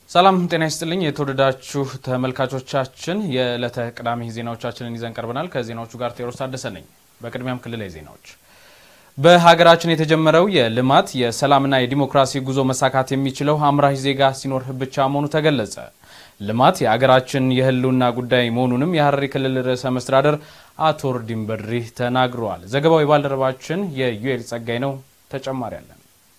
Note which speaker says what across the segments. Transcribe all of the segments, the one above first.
Speaker 1: ሰላም ጤና ይስጥልኝ። የተወደዳችሁ ተመልካቾቻችን የዕለተ ቅዳሜ ዜናዎቻችንን ይዘን ቀርበናል። ከዜናዎቹ ጋር ቴዎድሮስ ታደሰ ነኝ። በቅድሚያም ክልላዊ ዜናዎች። በሀገራችን የተጀመረው የልማት የሰላምና የዲሞክራሲ ጉዞ መሳካት የሚችለው አምራች ዜጋ ሲኖር ብቻ መሆኑ ተገለጸ። ልማት የሀገራችን የሕልውና ጉዳይ መሆኑንም የሀረሪ ክልል ርዕሰ መስተዳደር አቶ ኦርዲን በድሪ ተናግረዋል። ዘገባው የባልደረባችን የዩኤል ጸጋይ ነው። ተጨማሪ አለን።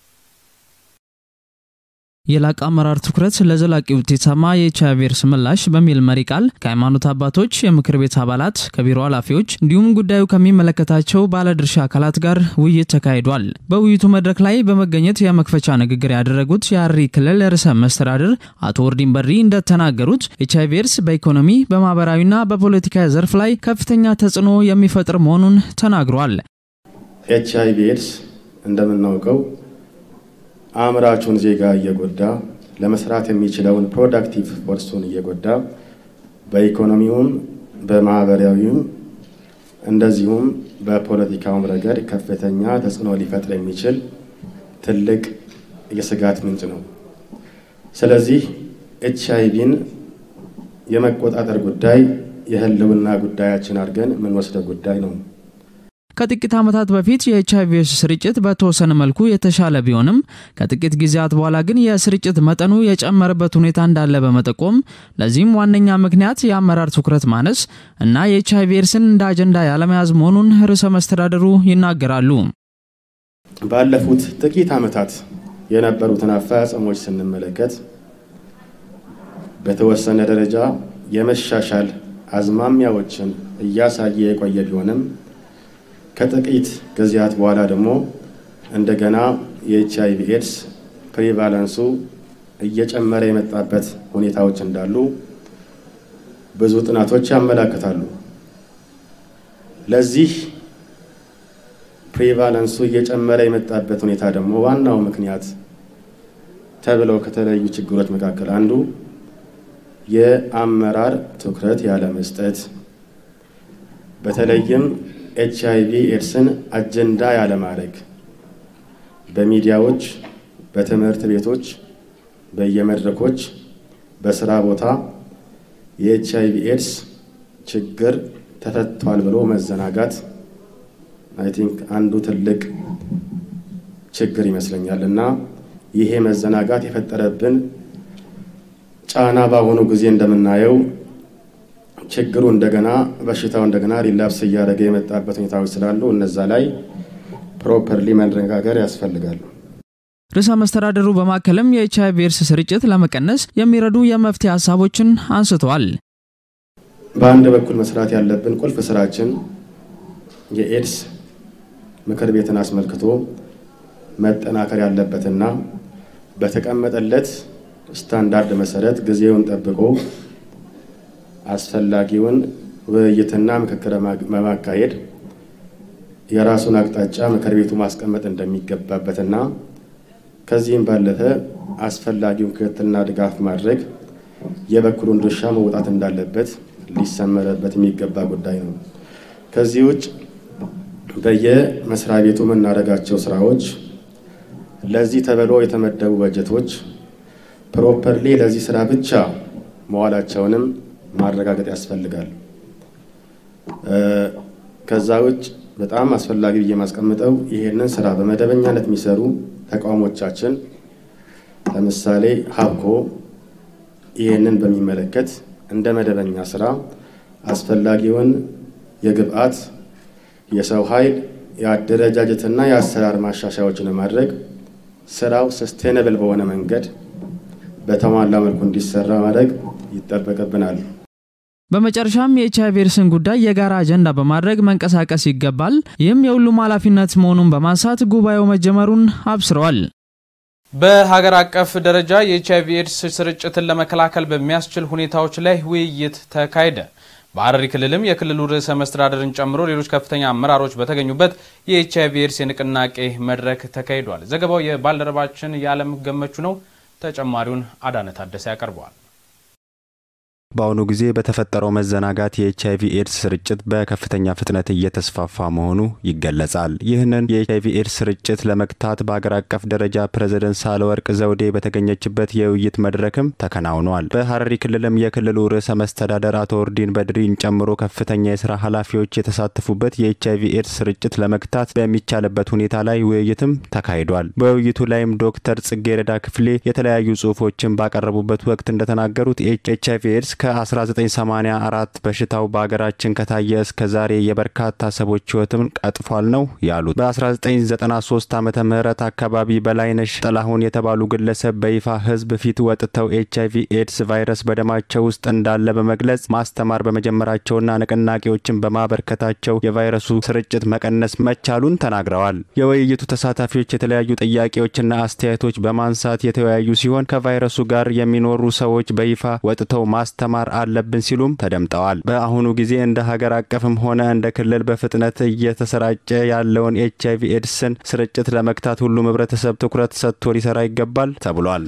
Speaker 2: የላቀ አመራር ትኩረት ለዘላቂ ውጤታማ የኤች አይ ቪ ኤድስ ምላሽ በሚል መሪ ቃል ከሃይማኖት አባቶች፣ የምክር ቤት አባላት፣ ከቢሮ ኃላፊዎች እንዲሁም ጉዳዩ ከሚመለከታቸው ባለድርሻ አካላት ጋር ውይይት ተካሂዷል። በውይይቱ መድረክ ላይ በመገኘት የመክፈቻ ንግግር ያደረጉት የሀረሪ ክልል ርዕሰ መስተዳድር አቶ ኦርዲን በድሪ እንደተናገሩት ኤች አይ ቪ ኤድስ በኢኮኖሚ በማህበራዊና በፖለቲካዊ ዘርፍ ላይ ከፍተኛ ተጽዕኖ የሚፈጥር መሆኑን ተናግሯል።
Speaker 3: ኤች አይ ቪ ኤድስ እንደምናውቀው አምራቹን ዜጋ እየጎዳ ለመስራት የሚችለውን ፕሮዳክቲቭ ፎርሱን እየጎዳ በኢኮኖሚውም በማህበራዊውም እንደዚሁም በፖለቲካውም ረገድ ከፍተኛ ተጽዕኖ ሊፈጥር የሚችል ትልቅ የስጋት ምንጭ ነው። ስለዚህ ኤች አይ ቪን የመቆጣጠር ጉዳይ የህልውና ጉዳያችን አድርገን የምንወስደው ጉዳይ ነው።
Speaker 2: ከጥቂት ዓመታት በፊት የኤች አይ ቪ ኤድስ ስርጭት በተወሰነ መልኩ የተሻለ ቢሆንም ከጥቂት ጊዜያት በኋላ ግን የስርጭት መጠኑ የጨመረበት ሁኔታ እንዳለ በመጠቆም ለዚህም ዋነኛ ምክንያት የአመራር ትኩረት ማነስ እና የኤች አይ ቪ ኤድስን እንደ አጀንዳ ያለመያዝ መሆኑን ርዕሰ መስተዳደሩ ይናገራሉ።
Speaker 3: ባለፉት ጥቂት ዓመታት የነበሩትን አፈጻጸሞች ስንመለከት በተወሰነ ደረጃ የመሻሻል አዝማሚያዎችን እያሳየ የቆየ ቢሆንም ከጥቂት ጊዜያት በኋላ ደግሞ እንደገና የኤች አይ ቪ ኤድስ ፕሪቫለንሱ እየጨመረ የመጣበት ሁኔታዎች እንዳሉ ብዙ ጥናቶች ያመላክታሉ። ለዚህ ፕሪቫለንሱ እየጨመረ የመጣበት ሁኔታ ደግሞ ዋናው ምክንያት ተብለው ከተለዩ ችግሮች መካከል አንዱ የአመራር ትኩረት ያለመስጠት በተለይም ኤች አይ ቪ ኤድስን አጀንዳ ያለማድረግ በሚዲያዎች፣ በትምህርት ቤቶች፣ በየመድረኮች፣ በስራ ቦታ የኤች አይ ቪ ኤድስ ችግር ተፈቷል ብሎ መዘናጋት አይ ቲንክ አንዱ ትልቅ ችግር ይመስለኛል እና ይሄ መዘናጋት የፈጠረብን ጫና በአሁኑ ጊዜ እንደምናየው ችግሩ እንደገና በሽታው እንደገና ሪላፕስ እያደረገ የመጣበት ሁኔታዎች ስላሉ እነዛ ላይ ፕሮፐርሊ መነጋገር ያስፈልጋሉ።
Speaker 2: ርዕሰ መስተዳደሩ በማከልም የኤች አይ ቪ ኤድስ ስርጭት ለመቀነስ የሚረዱ የመፍትሄ ሀሳቦችን አንስተዋል።
Speaker 3: በአንድ በኩል መስራት ያለብን ቁልፍ ስራችን የኤድስ ምክር ቤትን አስመልክቶ መጠናከር ያለበትና በተቀመጠለት ስታንዳርድ መሰረት ጊዜውን ጠብቆ አስፈላጊውን ውይይትና ምክክር በማካሄድ የራሱን አቅጣጫ ምክር ቤቱ ማስቀመጥ እንደሚገባበትና ከዚህም ባለፈ አስፈላጊውን ክትትልና ድጋፍ ማድረግ የበኩሉን ድርሻ መውጣት እንዳለበት ሊሰመረበት የሚገባ ጉዳይ ነው። ከዚህ ውጭ በየመስሪያ ቤቱ የምናደርጋቸው ስራዎች ለዚህ ተብሎ የተመደቡ በጀቶች ፕሮፐርሊ ለዚህ ስራ ብቻ መዋላቸውንም ማረጋገጥ ያስፈልጋል። ከዛ ውጭ በጣም አስፈላጊ ብዬ የማስቀምጠው ይሄንን ስራ በመደበኛነት የሚሰሩ ተቋሞቻችን ለምሳሌ ሀብኮ ይሄንን በሚመለከት እንደ መደበኛ ስራ አስፈላጊውን የግብአት የሰው ኃይል የአደረጃጀትና የአሰራር ማሻሻያዎችን ለማድረግ ስራው ሰስቴነብል በሆነ መንገድ በተሟላ መልኩ እንዲሰራ ማድረግ ይጠበቅብናል።
Speaker 2: በመጨረሻም የኤች አይ ቪ ኤድስን ጉዳይ የጋራ አጀንዳ በማድረግ መንቀሳቀስ ይገባል። ይህም የሁሉም ኃላፊነት መሆኑን በማንሳት ጉባኤው መጀመሩን አብስረዋል።
Speaker 1: በሀገር አቀፍ ደረጃ የኤች አይ ቪ ኤድስ ስርጭትን ለመከላከል በሚያስችል ሁኔታዎች ላይ ውይይት ተካሄደ። በሀረሪ ክልልም የክልሉ ርዕሰ መስተዳደርን ጨምሮ ሌሎች ከፍተኛ አመራሮች በተገኙበት የኤች አይ ቪ ኤድስ የንቅናቄ መድረክ ተካሂዷል። ዘገባው የባልደረባችን የዓለም ገመቹ ነው። ተጨማሪውን አዳነ ታደሰ ያቀርበዋል።
Speaker 4: በአሁኑ ጊዜ በተፈጠረው መዘናጋት የኤች አይቪ ኤድስ ስርጭት በከፍተኛ ፍጥነት እየተስፋፋ መሆኑ ይገለጻል። ይህንን የኤች አይቪ ኤድስ ስርጭት ለመግታት በሀገር አቀፍ ደረጃ ፕሬዝደንት ሳህለወርቅ ዘውዴ በተገኘችበት የውይይት መድረክም ተከናውኗል። በሀረሪ ክልልም የክልሉ ርዕሰ መስተዳደር አቶ ኦርዲን በድሪን ጨምሮ ከፍተኛ የስራ ኃላፊዎች የተሳተፉበት የኤች አይቪ ኤድስ ስርጭት ለመግታት በሚቻልበት ሁኔታ ላይ ውይይትም ተካሂዷል። በውይይቱ ላይም ዶክተር ጽጌረዳ ክፍሌ የተለያዩ ጽሁፎችን ባቀረቡበት ወቅት እንደተናገሩት ኤች አይቪ ኤድስ ከ1984 በሽታው በሀገራችን ከታየ እስከ ዛሬ የበርካታ ሰዎች ህይወትን ቀጥፏል ነው ያሉት። በ1993 ዓመተ ምህረት አካባቢ በላይነሽ ጥላሁን የተባሉ ግለሰብ በይፋ ህዝብ ፊት ወጥተው ኤች አይቪ ኤድስ ቫይረስ በደማቸው ውስጥ እንዳለ በመግለጽ ማስተማር በመጀመራቸውና ንቅናቄዎችን በማበርከታቸው የቫይረሱ ስርጭት መቀነስ መቻሉን ተናግረዋል። የውይይቱ ተሳታፊዎች የተለያዩ ጥያቄዎችና አስተያየቶች በማንሳት የተወያዩ ሲሆን ከቫይረሱ ጋር የሚኖሩ ሰዎች በይፋ ወጥተው ማስተማር አለብን ሲሉም ተደምጠዋል። በአሁኑ ጊዜ እንደ ሀገር አቀፍም ሆነ እንደ ክልል በፍጥነት እየተሰራጨ ያለውን ኤች አይቪ ኤድስን ስርጭት ለመግታት ሁሉም ህብረተሰብ ትኩረት ሰጥቶ ሊሰራ ይገባል ተብሏል።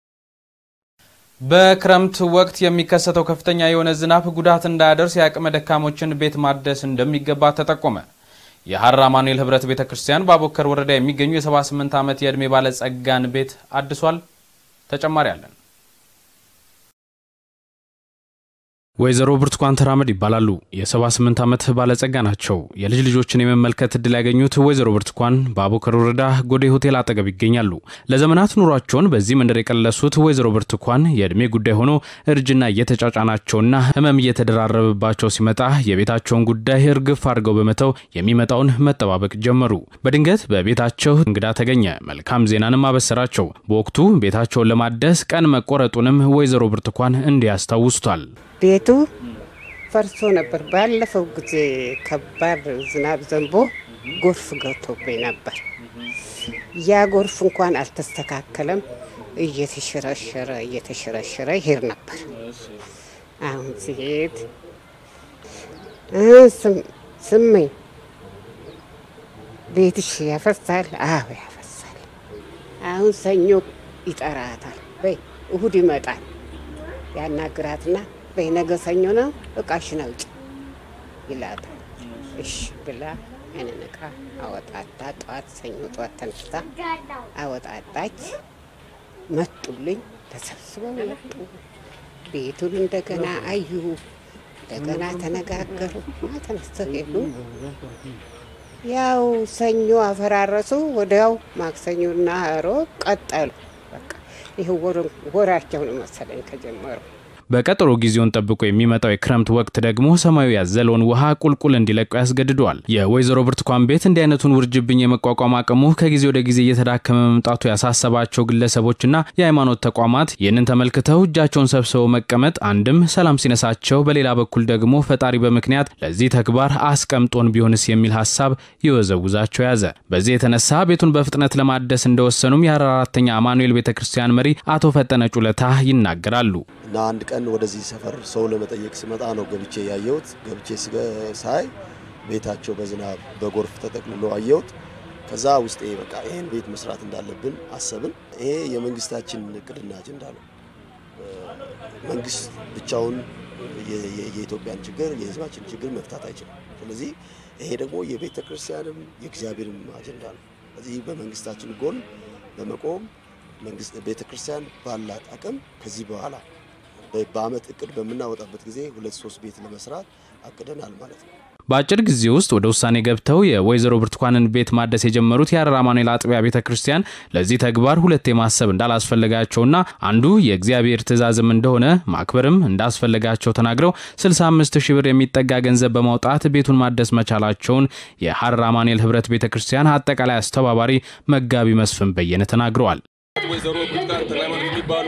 Speaker 1: በክረምት ወቅት የሚከሰተው ከፍተኛ የሆነ ዝናብ ጉዳት እንዳያደርስ የአቅመ ደካሞችን ቤት ማደስ እንደሚገባ ተጠቆመ። የሀረር አማኑኤል ህብረት ቤተ ክርስቲያን በአቦከር ወረዳ የሚገኙ የ78 ዓመት የዕድሜ ባለጸጋን ቤት አድሷል። ተጨማሪ አለን። ወይዘሮ ብርቱካን ተራመድ ይባላሉ። የ78 ዓመት ባለጸጋ ናቸው። የልጅ ልጆችን የመመልከት እድል ያገኙት ወይዘሮ ብርቱካን በአቦከር ወረዳ ጎዴ ሆቴል አጠገብ ይገኛሉ። ለዘመናት ኑሯቸውን በዚህ መንደር የቀለሱት ወይዘሮ ብርቱካን የዕድሜ ጉዳይ ሆኖ እርጅና እየተጫጫናቸውና ህመም እየተደራረበባቸው ሲመጣ የቤታቸውን ጉዳይ እርግፍ አድርገው በመተው የሚመጣውን መጠባበቅ ጀመሩ። በድንገት በቤታቸው እንግዳ ተገኘ። መልካም ዜናንም አበሰራቸው። በወቅቱ ቤታቸውን ለማደስ ቀን መቆረጡንም ወይዘሮ ብርቱካን እንዲህ ያስታውሱታል።
Speaker 5: ቤቱ ፈርሶ ነበር። ባለፈው ጊዜ ከባድ ዝናብ ዘንቦ ጎርፍ ገብቶብኝ ነበር። ያ ጎርፍ እንኳን አልተስተካከለም። እየተሸረሸረ እየተሸረሸረ ይሄድ ነበር። አሁን ሲሄድ ስመኝ ቤትሽ ያፈሳል? አዎ ያፈሳል። አሁን ሰኞ ይጠራታል። በይ እሁድ ይመጣል። ያናግራትና በይ ነገ ሰኞ ነው እቃሽን አውጪ ይላታል። እሺ ብላ ያንን እቃ አወጣታ ጠዋት ሰኞ ጠዋት ተነስታ አወጣጣች። መጡልኝ፣ ተሰብስበው መጡ። ቤቱን እንደገና አዩ፣ እንደገና ተነጋገሩ። ተነስተው ሄዱ። ያው ሰኞ አፈራረሱ። ወዲያው ማክሰኞና ሮብ ቀጠሉ። በቃ ይህ ወራቸው ነው መሰለኝ ከጀመሩ
Speaker 1: በቀጠሮ ጊዜውን ጠብቆ የሚመጣው የክረምት ወቅት ደግሞ ሰማዩ ያዘለውን ውሃ ቁልቁል እንዲለቁ ያስገድደዋል። የወይዘሮ ብርቱካን ቤት እንዲህ አይነቱን ውርጅብኝ የመቋቋም አቅሙ ከጊዜ ወደ ጊዜ እየተዳከመ መምጣቱ ያሳሰባቸው ግለሰቦችና የሃይማኖት ተቋማት ይህንን ተመልክተው እጃቸውን ሰብስበው መቀመጥ አንድም ሰላም ሲነሳቸው፣ በሌላ በኩል ደግሞ ፈጣሪ በምክንያት ለዚህ ተግባር አስቀምጦን ቢሆንስ የሚል ሀሳብ ይወዘውዛቸው ያዘ። በዚህ የተነሳ ቤቱን በፍጥነት ለማደስ እንደወሰኑም የሀረር አራተኛ አማኑኤል ቤተ ክርስቲያን መሪ አቶ ፈጠነ ጩለታ ይናገራሉ።
Speaker 6: እና አንድ ቀን ወደዚህ ሰፈር ሰው ለመጠየቅ ስመጣ ነው ገብቼ ያየሁት። ገብቼ ሳይ ቤታቸው በዝናብ በጎርፍ ተጠቅልሎ አየሁት። ከዛ ውስጤ በቃ ይህን ቤት መስራት እንዳለብን አሰብን። ይሄ የመንግስታችን እቅድና አጀንዳ ነው። መንግስት ብቻውን የኢትዮጵያን ችግር የህዝባችን ችግር መፍታት አይችልም። ስለዚህ ይሄ ደግሞ የቤተ ክርስቲያንም የእግዚአብሔርም አጀንዳ ነው። ስለዚህ በመንግስታችን ጎን በመቆም መንግስት ቤተ ክርስቲያን ባላት አቅም ከዚህ በኋላ በአመት እቅድ በምናወጣበት ጊዜ ሁለት ሶስት ቤት ለመስራት አቅደናል ማለት ነው።
Speaker 1: በአጭር ጊዜ ውስጥ ወደ ውሳኔ ገብተው የወይዘሮ ብርቱካንን ቤት ማደስ የጀመሩት የሀረር አማኑኤል አጥቢያ ቤተ ክርስቲያን ለዚህ ተግባር ሁለቴ ማሰብ እንዳላስፈለጋቸውና አንዱ የእግዚአብሔር ትእዛዝም እንደሆነ ማክበርም እንዳስፈለጋቸው ተናግረው 65 ሺህ ብር የሚጠጋ ገንዘብ በማውጣት ቤቱን ማደስ መቻላቸውን የሀረር አማኑኤል ህብረት ቤተ ክርስቲያን አጠቃላይ አስተባባሪ መጋቢ መስፍን በየነ ተናግረዋል።
Speaker 7: ወይዘሮ ብርቱካን ተክለሃይማኖት የሚባሉ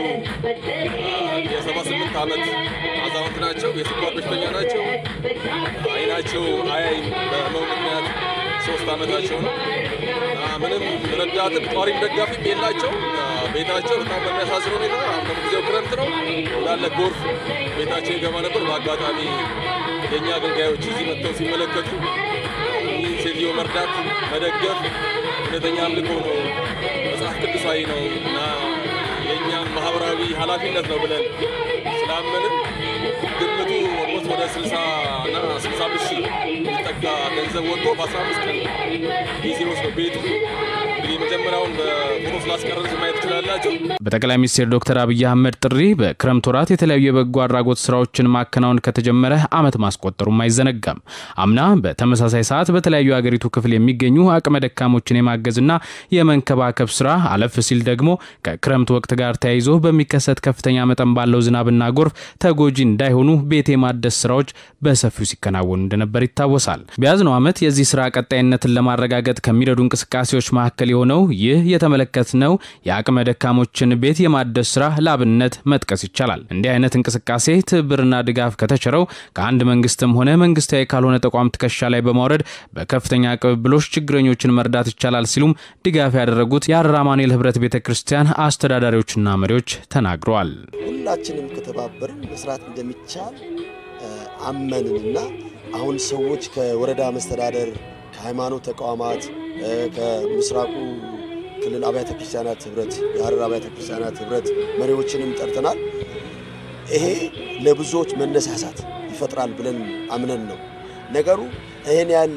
Speaker 7: የሰባ ስምንት ዓመት አዛውንት ናቸው። የስኳር በሽተኛ ናቸው። አይናቸው አያይም በህመሙ ምክንያት ሶስት ዓመታቸው ነው። ምንም ረዳትም ጧሪም ደጋፊም የላቸው። ቤታቸው በጣም በሚያሳዝን ሁኔታ አሁን ጊዜው ክረምት ነው እንዳለ ጎርፍ ቤታቸው ይገባ ነበር። በአጋጣሚ የእኛ አገልጋዮች እዚህ መጥተው ሲመለከቱ ይህን ሴትዮ መርዳት መደገፍ እውነተኛ አምልኮ ነው፣ መጽሐፍ ቅዱሳዊ ነው እና የእኛም ማህበራዊ ኃላፊነት ነው ብለን ስላመንን ግምቱ ኦልሞስት ወደ 60 እና 65 ሺህ የሚጠጋ ገንዘብ ወጥቶ በ15 ቀን ጊዜ ውስጥ ነው ቤቱ እንግዲህ የመጀመሪያውን በፎቶ ስላስቀረጽ ማየት ትችላላቸው።
Speaker 1: በጠቅላይ ሚኒስትር ዶክተር አብይ አህመድ ጥሪ በክረምት ወራት የተለያዩ የበጎ አድራጎት ስራዎችን ማከናወን ከተጀመረ ዓመት ማስቆጠሩም አይዘነጋም። አምና በተመሳሳይ ሰዓት በተለያዩ የአገሪቱ ክፍል የሚገኙ አቅመ ደካሞችን የማገዝና የመንከባከብ ስራ አለፍ ሲል ደግሞ ከክረምት ወቅት ጋር ተያይዞ በሚከሰት ከፍተኛ መጠን ባለው ዝናብና ጎርፍ ተጎጂ እንዳይሆኑ ቤት የማደስ ስራዎች በሰፊው ሲከናወኑ እንደነበር ይታወሳል። በያዝነው ዓመት የዚህ ስራ ቀጣይነትን ለማረጋገጥ ከሚረዱ እንቅስቃሴዎች መካከል የሆነው ይህ የተመለከትነው የአቅመ ደካሞችን ቤት የማደስ ስራ ላብነት መጥቀስ ይቻላል። እንዲህ አይነት እንቅስቃሴ ትብብርና ድጋፍ ከተቸረው ከአንድ መንግስትም ሆነ መንግስታዊ ካልሆነ ተቋም ትከሻ ላይ በማውረድ በከፍተኛ ቅብብሎች ችግረኞችን መርዳት ይቻላል ሲሉም ድጋፍ ያደረጉት የሀረር አማኑኤል ህብረት ቤተ ክርስቲያን አስተዳዳሪዎችና መሪዎች ተናግረዋል።
Speaker 6: ሁላችንም ከተባበርን መስራት እንደሚቻል አመንንና አሁን ሰዎች ከወረዳ መስተዳደር፣ ከሃይማኖት ተቋማት፣ ከምስራቁ ክልል አብያተ ክርስቲያናት ህብረት፣ የሀረር አብያተ ክርስቲያናት ህብረት መሪዎችንም ጠርተናል። ይሄ ለብዙዎች መነሳሳት ይፈጥራል ብለን አምነን ነው ነገሩ ይህን ያህል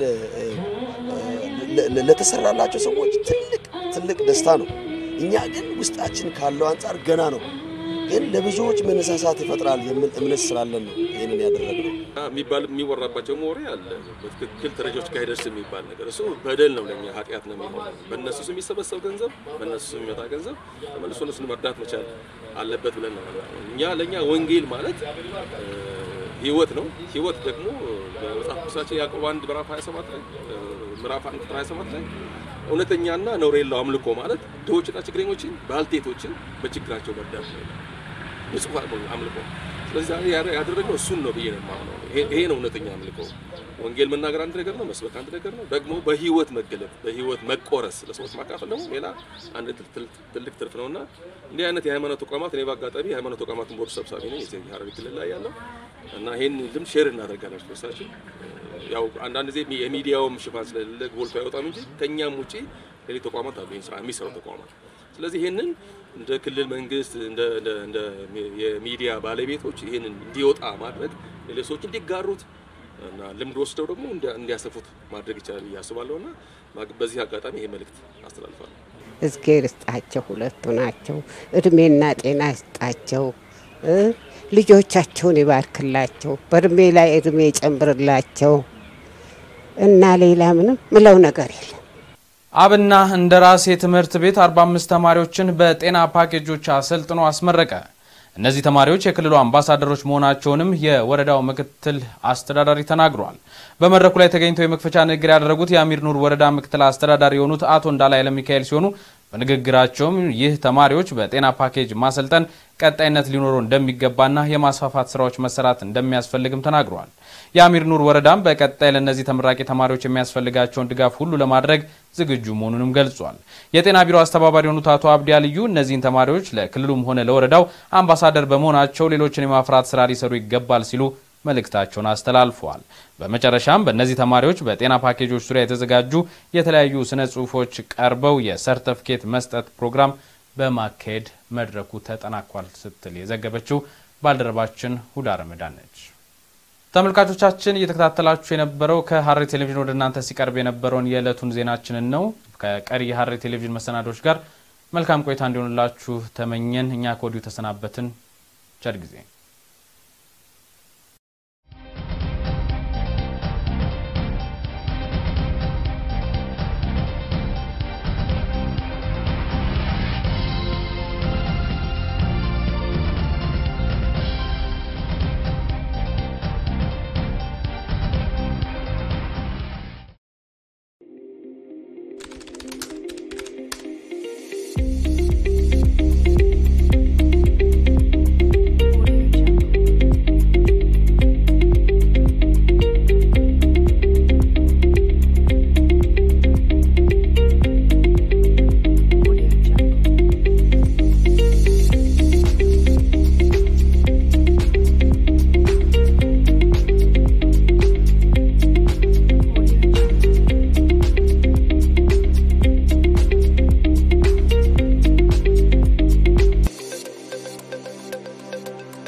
Speaker 6: ለተሰራላቸው ሰዎች ትልቅ ትልቅ ደስታ ነው። እኛ ግን ውስጣችን ካለው አንጻር ገና ነው፣ ግን ለብዙዎች መነሳሳት ይፈጥራል የሚል እምነት ስላለን ነው ይህንን ያደረግነው።
Speaker 7: የሚባል የሚወራባቸው ወሬ አለ። በትክክል ተረጆች ጋር አይደርስ የሚባል ነገር እሱ በደል ነው፣ ለኛ ኃጢአት ነው የሚሆነው። በእነሱ ስም የሚሰበሰብ ገንዘብ፣ በእነሱ ስም የሚመጣ ገንዘብ ተመልሶ እነሱን መርዳት መቻል አለበት ብለን ነው እኛ ለእኛ ወንጌል ማለት ህይወት ነው። ህይወት ደግሞ በመጽሐፍ ቅዱሳችን ያዕቆብ አንድ ምዕራፍ 27 ላይ ምዕራፍ አንድ ቁጥር 27 ላይ እውነተኛና ነውር የለው አምልኮ ማለት ድሆችና ችግረኞችን ባልቴቶችን በችግራቸው መርዳት ነው። ንጹህ አምልኮ። ስለዚህ ዛሬ ያደረግነው እሱን ነው ብዬ ነው የማምነው። ይሄ ነው እውነተኛ አምልኮ። ወንጌል መናገር አንድ ነገር ነው፣ መስበክ አንድ ነገር ነው። ደግሞ በህይወት መገለጥ፣ በህይወት መቆረስ፣ ለሰዎች ማካፈል ደግሞ ሌላ አንድ ትልቅ ትርፍ ነው እና እንዲህ አይነት የሃይማኖት ተቋማት እኔ በአጋጣሚ የሃይማኖት ተቋማትን ቦርድ ሰብሳቢ ነኝ ሀረሪ ክልል ላይ ያለው እና ይህን ልምድ ሼር እናደርጋለን ርሳችን ያው አንዳንድ ጊዜ የሚዲያውም ሽፋን ስለሌለ ጎልቶ አይወጣም እንጂ ከእኛም ውጪ ሌሎች ተቋማት አሉ ይህን ስራ የሚሰሩ ተቋማት። ስለዚህ ይህንን እንደ ክልል መንግስት እንደ የሚዲያ ባለቤቶች ይህንን እንዲወጣ ማድረግ ሌሎች ሰዎች እንዲጋሩት እና ልምድ ወስደው ደግሞ እንዲያሰፉት ማድረግ ይቻላል ብዬ አስባለሁ እና በዚህ አጋጣሚ ይሄ መልእክት አስተላልፋለሁ።
Speaker 5: እዝጌር ይስጣቸው፣ ሁለቱ ናቸው። እድሜና ጤና ይስጣቸው፣ ልጆቻቸውን ይባርክላቸው፣ በእድሜ ላይ እድሜ ይጨምርላቸው እና ሌላ ምንም ምለው ነገር የለም።
Speaker 1: አብና እንደራሴ ትምህርት ቤት 45 ተማሪዎችን በጤና ፓኬጆች አሰልጥኖ አስመረቀ። እነዚህ ተማሪዎች የክልሉ አምባሳደሮች መሆናቸውንም የወረዳው ምክትል አስተዳዳሪ ተናግረዋል። በመድረኩ ላይ ተገኝተው የመክፈቻ ንግግር ያደረጉት የአሚር ኑር ወረዳ ምክትል አስተዳዳሪ የሆኑት አቶ እንዳለ ኃይለ ሚካኤል ሲሆኑ በንግግራቸውም ይህ ተማሪዎች በጤና ፓኬጅ ማሰልጠን ቀጣይነት ሊኖረው እንደሚገባና የማስፋፋት ስራዎች መሰራት እንደሚያስፈልግም ተናግረዋል። የአሚር ኑር ወረዳም በቀጣይ ለእነዚህ ተመራቂ ተማሪዎች የሚያስፈልጋቸውን ድጋፍ ሁሉ ለማድረግ ዝግጁ መሆኑንም ገልጿል። የጤና ቢሮ አስተባባሪ የሆኑት አቶ አብዲ አልዩ እነዚህን ተማሪዎች ለክልሉም ሆነ ለወረዳው አምባሳደር በመሆናቸው ሌሎችን የማፍራት ስራ ሊሰሩ ይገባል ሲሉ መልእክታቸውን አስተላልፈዋል። በመጨረሻም በእነዚህ ተማሪዎች በጤና ፓኬጆች ዙሪያ የተዘጋጁ የተለያዩ ስነ ጽሁፎች ቀርበው የሰርተፍኬት መስጠት ፕሮግራም በማካሄድ መድረኩ ተጠናቋል ስትል የዘገበችው ባልደረባችን ሁዳ ረመዳን ነች። ተመልካቾቻችን እየተከታተላችሁ የነበረው ከሀረሪ ቴሌቪዥን ወደ እናንተ ሲቀርብ የነበረውን የዕለቱን ዜናችንን ነው። ከቀሪ የሀረሪ ቴሌቪዥን መሰናዶች ጋር መልካም ቆይታ እንዲሆንላችሁ ተመኘን። እኛ ከወዲሁ ተሰናበትን። ቸር ጊዜ